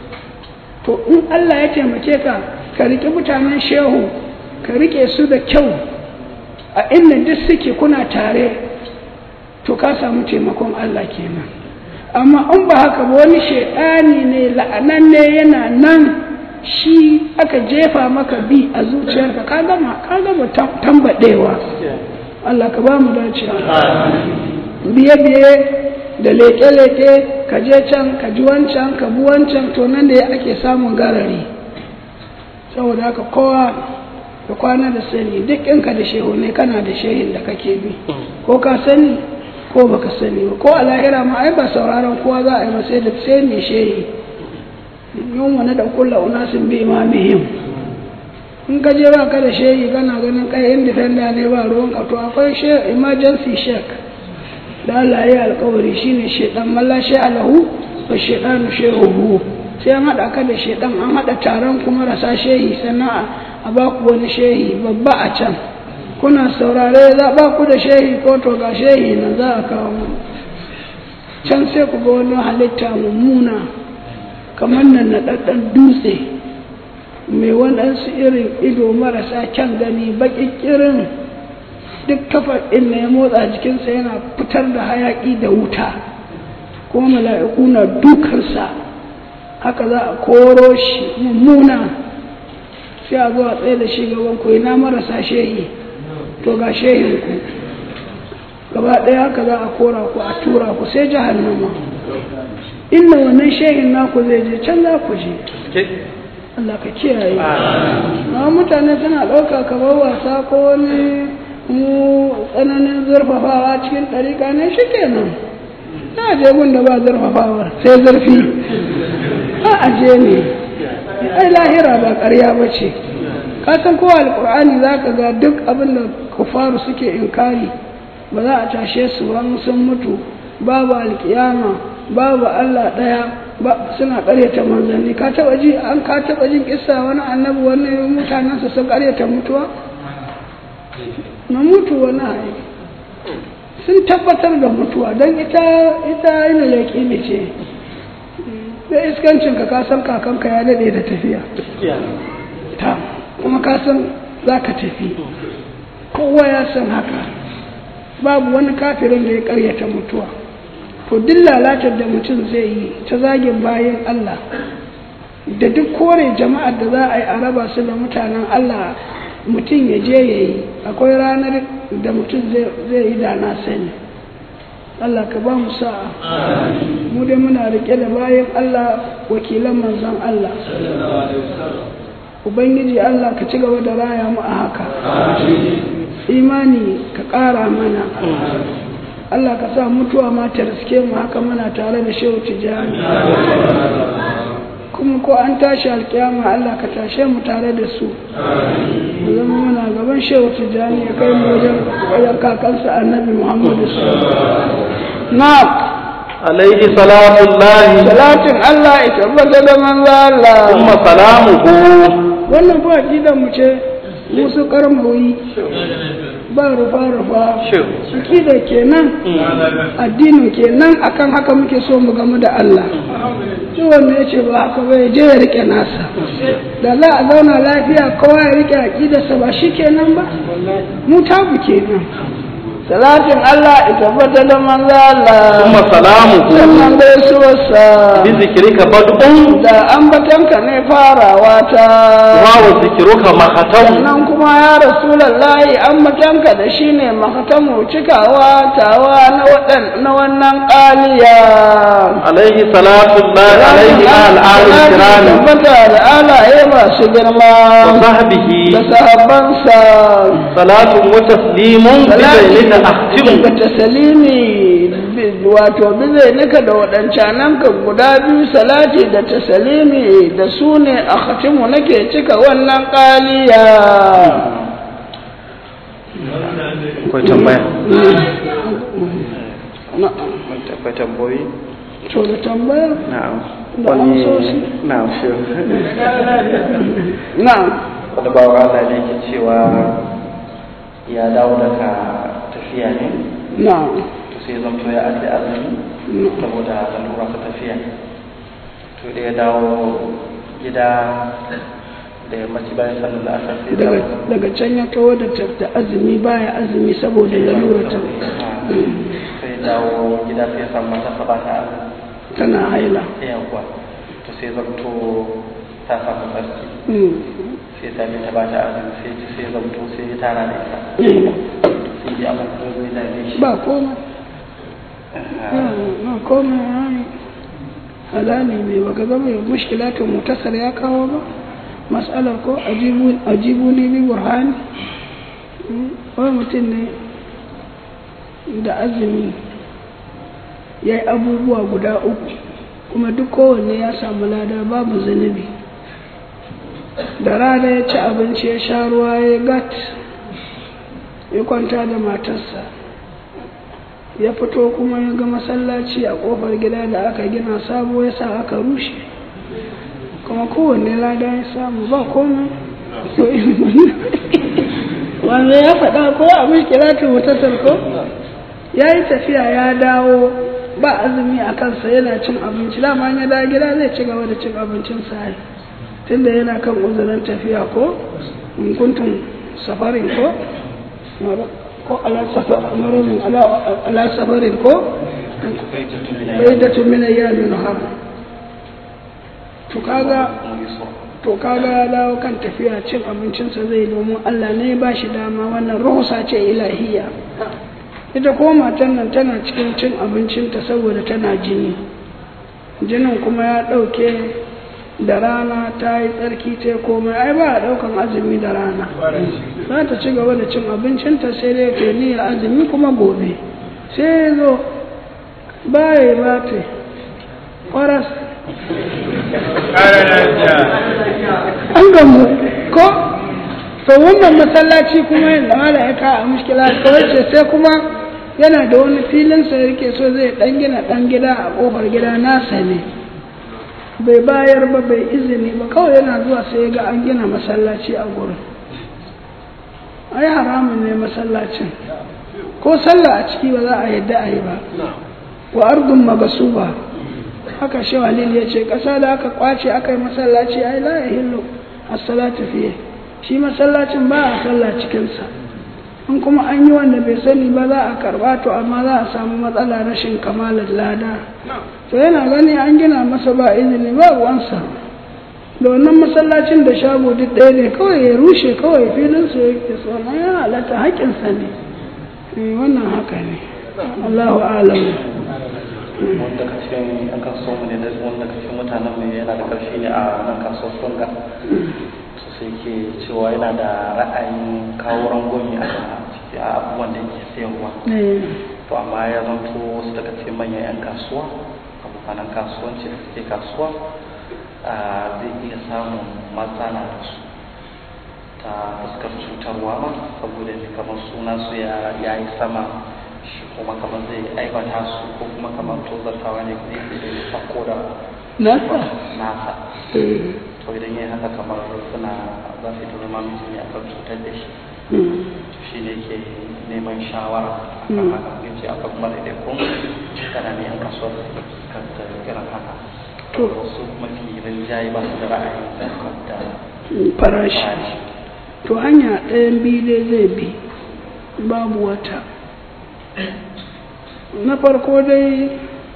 to in Allah ya taimake ka ka riƙe mutanen shehu ka riƙe su da kyau a inda duk suke kuna tare to ka samu taimakon Allah kenan amma in ba haka ba wani shaidani ne la'ananne yana nan shi aka jefa maka bi a zuciyarka ka gama ka gama tambadewa Allah ka ba mu dacewa biye biye da leke leke ka je can ka ji wancan ka bi wancan to nan da ake samun garari saboda haka kowa ka kwana da sani duk inka da shehu ne kana da shehin da kake bi ko ka sani ko baka sani ba ko a lahira ma ai ba sauraron kowa za a yi ba sai da sai mai shehi yin wani da kulla unasin bi imamihim in ka je ba ka da shehi kana ganin kai indifenda ne ba ruwan ka to akwai emergency shek da Allah ya alkawari shine shedan malla shi alahu wa shedanu shehu sai an hada ka da shedan an hada taron kuma rasa shehi sannan a ba ku wani shehi babba a can kuna saurare za ba ku da shehi ko to ga shehi nan za a kawo can sai ku ga wani halitta mummuna kamar nan na ɗaɗɗan dutse mai waɗansu irin ido marasa kyan gani baƙiƙirin duk kafar ɗin ya motsa jikinsa yana fitar da hayaƙi da wuta kuma mala'iku na dukansa haka za a koro shi mummuna sai a zo a tsaye da shi gaban ku ina marasa shehi to ga shehin ku gaba ɗaya haka za a kora ku a tura ku sai jahannama inda wannan shehin naku zai je can za ku je Allah ka kiyaye amma mutane suna ɗauka kamar wasa ko wani mu tsananin zurfafawa cikin ɗariƙa ne shi kenan na je gun da ba zurfafawa sai zurfi a aje ne ai lahira ba ƙarya ba ce ka san kowa alƙur'ani za ka ga duk abin da kufaru suke inkari ba za a tashe su wani sun mutu babu alkiyama babu Allah ɗaya ba suna ƙaryata manzanni ka taɓa ji an ka taɓa jin kissa wani annabi wani mutanensa sun ƙaryata mutuwa na mutu wani haye sun tabbatar da mutuwa don ita ita ina leƙi ne ce da iskancin ka ka san kakanka ya daɗe da tafiya ta kuma ka san za ka tafi kowa ya san haka babu wani kafirin da ya ƙaryata mutuwa to duk lalatar da mutum zai yi ta zagin bayan Allah da duk kore jama'ar da za a yi a raba su da mutanen Allah mutum ya je ya yi akwai ranar da mutum zai yi da na sani Allah ka ba mu sa'a mu dai muna rike da bayan Allah wakilan manzon Allah Ubangiji Allah ka ci gaba da raya mu a haka imani ka ƙara mana Allah ka sa mutuwa ma ta riske mu haka muna tare da shehu tijani kuma ko an tashi alkiyama Allah ka tashe mu tare da su zama muna gaban shehu tijani ya kai mu wajen wajen kakansa annabi Muhammadu sallallahu na alaihi salatullahi salatin Allah ya tabbata da manzo Allah kuma salamuhu wannan fa aqidan mu ce musu karmawi ba rufa-rufa da kenan addini kenan akan haka muke so mu gamu da Allah duk wanda ya ce ba haka bai je ya rike nasa da za a zauna lafiya kowa ya rike aqidarsa ba shi kenan ba mu tabu kenan salatin Allah ya tabbata da manzo Allah kuma salamuhu sannan gaisuwarsa bi zikrika bad'un da ambatanka ne farawa ta wa wa zikruka mahatamu sannan kuma ya rasulallahi ambatanka da shi ne mahatamu cikawa tawa na waɗan na wannan ƙaliya alaihi salatullahi alaihi al'ali kirami tabbata da alaye masu girma wa sahbihi da sahabbansa salatun wa taslimun bi bainina ahtimu da tasalimi wato bizai nika da waɗancanan ka guda biyu salati da tasalimi da su ne a khatimu nake cika wannan ƙaliya akwai tambaya na'am akwai tambayoyi to da tambaya na'am Da wani amsoshi? na'am shi na'am wani bawa Allah ne ke cewa ya dawo daga tafiya ne na'am to sai zan to ya ajiye azumi saboda lalura ta tafiya to da ya dawo gida da yammaci bayan sallar da asar sai daga dawo daga can ya kawo da ta- da azumi baya azumi saboda lalura ta sai dawo gida sai ya samu mata ba ta tana haila yawa to sai zanto ta samu tsarki Mm. sai ta bi ta ba ta azumi sai ci sai zanto sai ya tara da ita Mm. sai ji abin da zai dame shi ba komai Ah, ba komai ai halali ne baka zama ya mushkilatun mutasar ya kawo ba mas'alar ko ajibu ajibu ne bi burhani Mm. wani mutum ne da azumi ya yi abubuwa guda uku kuma duk kowanne ya samu lada babu zunubi da rana ya ci abinci ya sha ruwa ya gat ya kwanta da matarsa ya fito kuma ya ga masallaci a kofar gida da aka gina sabo ya sa aka rushe kuma kowanne lada ya samu ba komai to wanda ya faɗa ko abin kiratun mutasar ko ya yi tafiya ya dawo ba azumi a kansa yana cin abinci dama ya dawo gida zai ci gaba da cin abincin sa tunda yana kan uzurin tafiya ko in kuntum safarin ko ko ala safarin ala safarin ko bai da tumina ya nuna har to kaga to kaga ya dawo kan tafiya cin abincinsa zai domin Allah ne ba shi dama wannan rahusa ce ilahiya ita ko matan nan tana cikin cin abincinta saboda tana jini jinin kuma ya ɗauke da rana ta yi tsarki ta komai ai ba a ɗaukan azumi da rana za ta ci gaba da cin abincinta sai dai ta niyyar azumi kuma gobe sai ya zo baya ba ta kwaras an gamu ko to wannan masallaci kuma yadda mala ya kawo a mushkila kawai ce sai kuma yana da wani filin sa yake so zai dan gina dan gida a kofar gida nasa ne bai bayar ba bai izini ba kawai yana zuwa sai ya ga an gina masallaci a gurin ai haramun ne masallacin ko sallah a ciki ba za a yadda a yi ba wa ardun magasuba haka shi walil ya ce ƙasa da aka kwace aka yi masallaci ai la ya hillu as-salatu fiye shi masallacin ba a sallah cikinsa in kuma an yi wanda bai sani ba za a karba to amma za a samu matsala rashin kamalar lada to yana gani an gina masa ba izini ba ruwansa da wannan masallacin da shago duk ɗaya ne kawai ya rushe kawai filinsa yake so amma ya halatta haƙƙinsa ne wannan haka ne Allahu a'lamu wanda ka cikin yan kasuwa mu ne da wanda ka cikin mutanen mu yana da ƙarfi ne a nan kasuwar sunga su sai ke cewa yana da ra'ayin kawo rangwami a ciki a abubuwan da yake sayarwa to amma ya zanto wasu daga cikin manyan yan kasuwa abokanan kasuwanci da suke kasuwa zai iya samun matsala da su ta fuskar cutarwa ma saboda ne kamar suna su ya yi sama shi kuma kamar zai aibata su ko kuma kamar tozartawa ne ne da ya sako da nasa nasa to idan ya haka kamar suna za su yi ta zama mutum ne akan cutar da shi shi ne ke neman shawara a kan haka ya ce akan kuma da kun kana ne yan kasuwar kan ta irin haka to wasu mafi rinjaye ba su da ra'ayin daukar da farashi to hanya ɗayan biyu dai zai bi babu wata na farko dai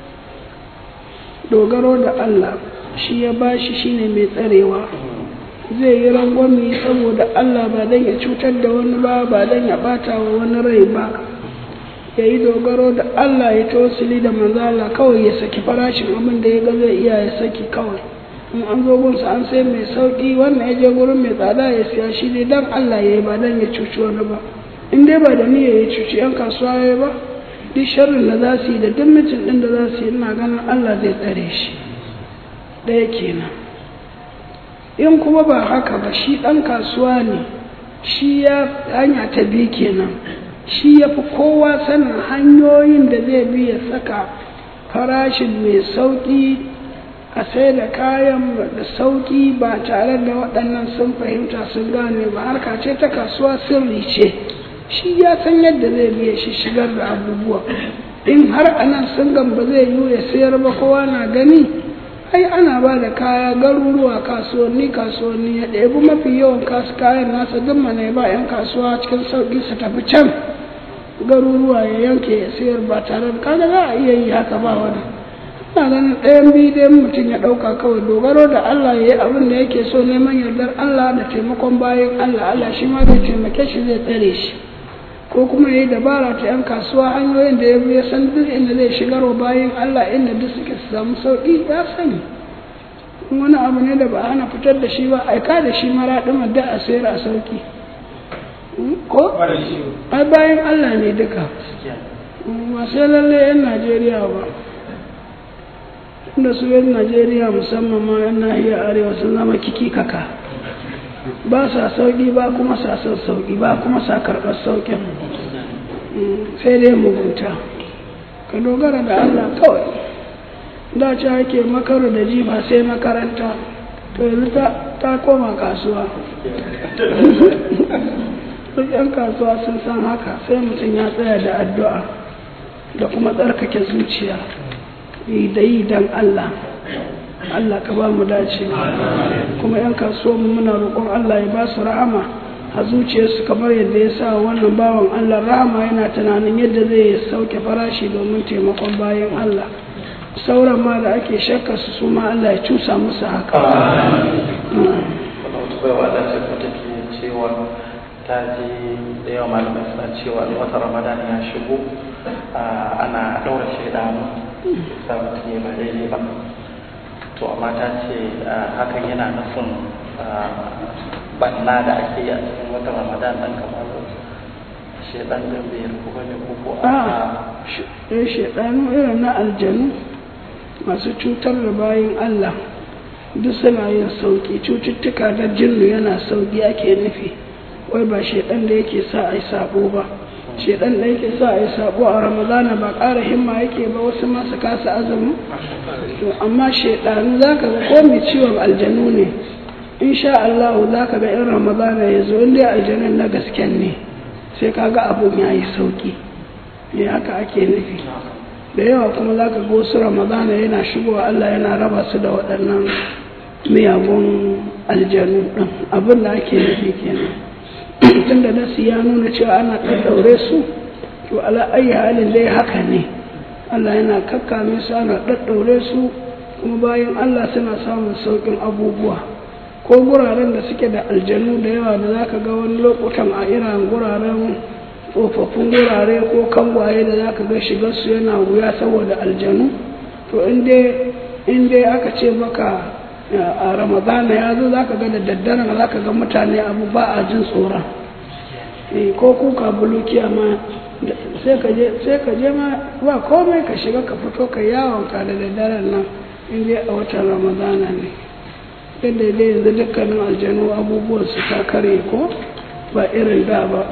dogaro da Allah shi ya bashi shine mai tsarewa zai yi rangwami saboda Allah ba don ya cutar da wani ba ba don ya bata wa wani rai ba ya yi dogaro da Allah ya tausili da manzala kawai ya saki farashin abin da ya ga zai iya ya saki kawai in an zo gunsa an sai mai sauki wannan ya je gurin mai tsada ya siya shi dai dan Allah ya yi ba don ya cuci wani ba in dai ba da niyya ya cuci yan kasuwa ya ba duk sharrin da za su yi da duk mitin ɗin da za su yi ina ganin Allah zai tsare shi ɗaya kenan in kuma ba haka ba shi ɗan kasuwa ne shi ya hanya ta biyu kenan shi ya fi kowa sanin hanyoyin da zai bi ya saka farashin mai sauƙi a sai da kayan da sauƙi ba tare da waɗannan sun fahimta sun gane ba harka ce ta kasuwa sirri ce shi ya san yadda zai biya shi shigar da abubuwa in har anan sun ba zai yi ya sayar ba kowa na gani ai ana ba da kaya garuruwa kasuwanni kasuwanni ya ɗebi mafi yawan kasu kayan nasa duk mana ba 'yan kasuwa cikin sauƙi su tafi can garuruwa ya yanke ya sayar ba tare da kaga za a iya yi haka ba wani ina ganin ɗayan biyu dai mutum ya ɗauka kawai dogaro da Allah ya yi abin da yake so neman yardar Allah da taimakon bayan Allah Allah shi ma zai taimake shi zai tsare shi ko kuma ya yi dabara ta 'yan kasuwa hanyoyin da ya bi ya san duk inda zai shigar wa bayan Allah inda duk suke su samu sauƙi ya sani wani abu ne da ba ana fitar da shi ba aika da shi mara ɗin da a sayar a sauƙi ko ai bayan Allah ne duka ba sai lalle 'yan Najeriya ba inda su 'yan Najeriya musamman ma 'yan nahiyar arewa sun zama kiki kaka ba sa sauƙi ba kuma sa son sauƙi ba kuma sa karɓar sauƙin sai dai mugunta ka dogara da Allah kawai da ce ake makaru da jifa sai makaranta to yanzu ta koma kasuwa duk 'yan kasuwa sun san haka sai mutum ya tsaya da addu'a da kuma tsarkake zuciya yi da yi don Allah Allah ka ba mu dace kuma 'yan kasuwa muna roƙon Allah ya ba su rahama a zuciyarsu kamar yadda ya sa wannan bawan Allah rahama yana tunanin yadda zai sauke farashi domin taimakon bayan Allah sauran ma da ake shakka su su ma Allah ya cusa musu haka ta ji da yawa malamai suna cewa wata ramadan ya shigo ana ɗaura shaidanu sa mutum ya ba daidai ba to amma ta ce hakan yana nufin banna da ake yi a cikin wata ramadan ɗan kamar shaidan ɗin bai rufu ba ne ko ko a shaidanu irin na aljanu masu cutar da bayan Allah duk suna yin sauki cututtuka da jinnu yana sauki ake nufi wai ba shaidan da yake sa a yi sabo ba shaidan da yake sa a yi sabo a ramadana ba ƙara himma yake ba wasu masu kasa azumi amma shaidanu za ka ga ko mai ciwon aljanu ne insha Allah za ka ga in ramadana ya zo inda aljanun na gasken ne sai ka ga abun ya yi sauki ne haka ake nufi da yawa kuma za ka ga wasu ramadana yana shigowa Allah yana raba su da waɗannan miyagun aljanu ɗin abin da ake nufi kenan tun da nasu ya nuna cewa ana ɗaɗɗaure su to ala ayi halin dai haka ne Allah yana kakkame su ana ɗaɗɗaure su kuma bayan Allah suna samun sauƙin abubuwa ko guraren da suke da aljanu da yawa da za ka ga wani lokutan a irin guraren tsofaffin gurare ko kangwaye da za ka ga shigarsu yana wuya saboda aljanu to in dai aka ce maka a ramadana ya zo za ka ga da daddaren za ka ga mutane abu ba a jin tsoron ko kuka bulukiya ma sai ka je ma ba komai ka shiga ka fito ka yawon ka da daddaren nan in dai a watan ramadana ne yadda dai yanzu dukkanin aljanu abubuwan su ta kare ko ba irin da ba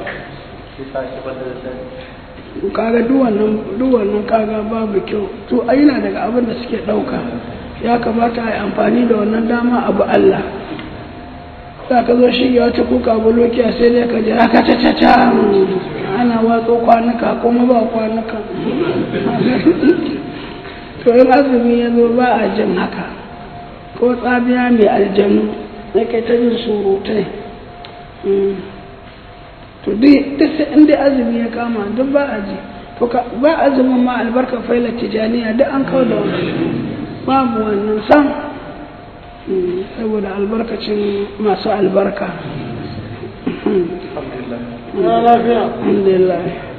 kaga duwannan kaga babu kyau to yana daga abin da suke ɗauka ya kamata a yi amfani da wannan dama abu Allah za ka zo shi ya wata kuka bulokiya sai dai ka ji haka ta ta ta ana watso kwanuka kuma ba kwanuka to yin azumi ya zo ba a jin haka ko tsabiya mai aljanu na kai ta jin surutai to duk sai inda azumi ya kama duk ba a ji to ba azumin ma albarkar failar tijaniya duk an kawo da wani babu wannan sam saboda albarkacin masu albarka alhamdulillah